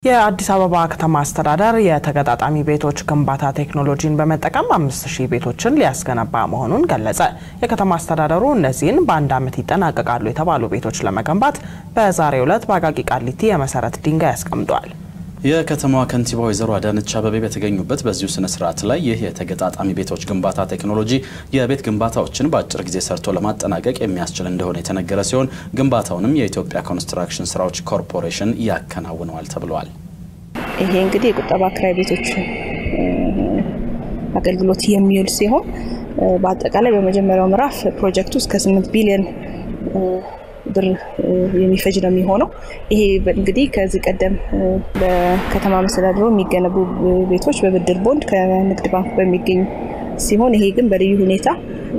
የአዲስ አበባ ከተማ አስተዳደር የተገጣጣሚ ቤቶች ግንባታ ቴክኖሎጂን በመጠቀም አምስት ሺህ ቤቶችን ሊያስገነባ መሆኑን ገለጸ። የከተማ አስተዳደሩ እነዚህን በአንድ ዓመት ይጠናቀቃሉ የተባሉ ቤቶች ለመገንባት በዛሬው ዕለት በአቃቂ ቃሊቲ የመሰረት ድንጋይ አስቀምጧል። የከተማዋ ከንቲባ ወይዘሮ አዳነች አቤቤ በተገኙበት በዚሁ ስነ ስርዓት ላይ ይህ የተገጣጣሚ ቤቶች ግንባታ ቴክኖሎጂ የቤት ግንባታዎችን በአጭር ጊዜ ሰርቶ ለማጠናቀቅ የሚያስችል እንደሆነ የተነገረ ሲሆን ግንባታውንም የኢትዮጵያ ኮንስትራክሽን ስራዎች ኮርፖሬሽን ያከናውነዋል ተብለዋል። ይሄ እንግዲህ የቁጠባ ክራይ ቤቶች አገልግሎት የሚውል ሲሆን በአጠቃላይ በመጀመሪያው ምዕራፍ ፕሮጀክቱ እስከ 8 ቢሊዮን ብር የሚፈጅ ነው የሚሆነው። ይሄ እንግዲህ ከዚህ ቀደም በከተማ መስተዳድሩ የሚገነቡ ቤቶች በብድር ቦንድ ከንግድ ባንክ በሚገኝ ሲሆን ይሄ ግን በልዩ ሁኔታ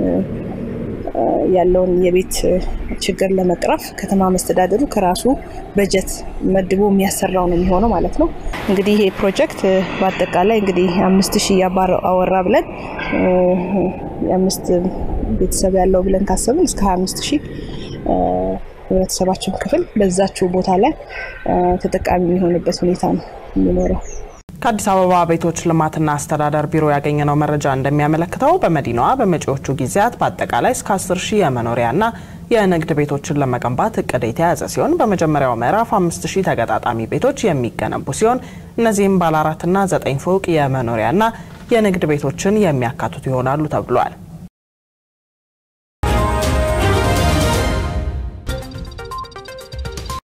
ያለውን የቤት ችግር ለመቅረፍ ከተማ መስተዳድሩ ከራሱ በጀት መድቦ የሚያሰራው ነው የሚሆነው ማለት ነው። እንግዲህ ይሄ ፕሮጀክት በአጠቃላይ እንግዲህ አምስት ሺህ አባወራ ብለን የአምስት ቤተሰብ ያለው ብለን ካሰብን እስከ ሀያ አምስት ሺህ ህብረተሰባችን ክፍል በዛችው ቦታ ላይ ተጠቃሚ የሚሆንበት ሁኔታ ነው የሚኖረው። ከአዲስ አበባ ቤቶች ልማትና አስተዳደር ቢሮ ያገኘነው መረጃ እንደሚያመለክተው በመዲናዋ በመጪዎቹ ጊዜያት በአጠቃላይ እስከ 10 ሺህ የመኖሪያና የንግድ ቤቶችን ለመገንባት እቅድ የተያዘ ሲሆን በመጀመሪያው ምዕራፍ 5 ሺህ ተገጣጣሚ ቤቶች የሚገነቡ ሲሆን እነዚህም ባለ አራትና ዘጠኝ ፎቅ የመኖሪያና የንግድ ቤቶችን የሚያካትቱ ይሆናሉ ተብሏል።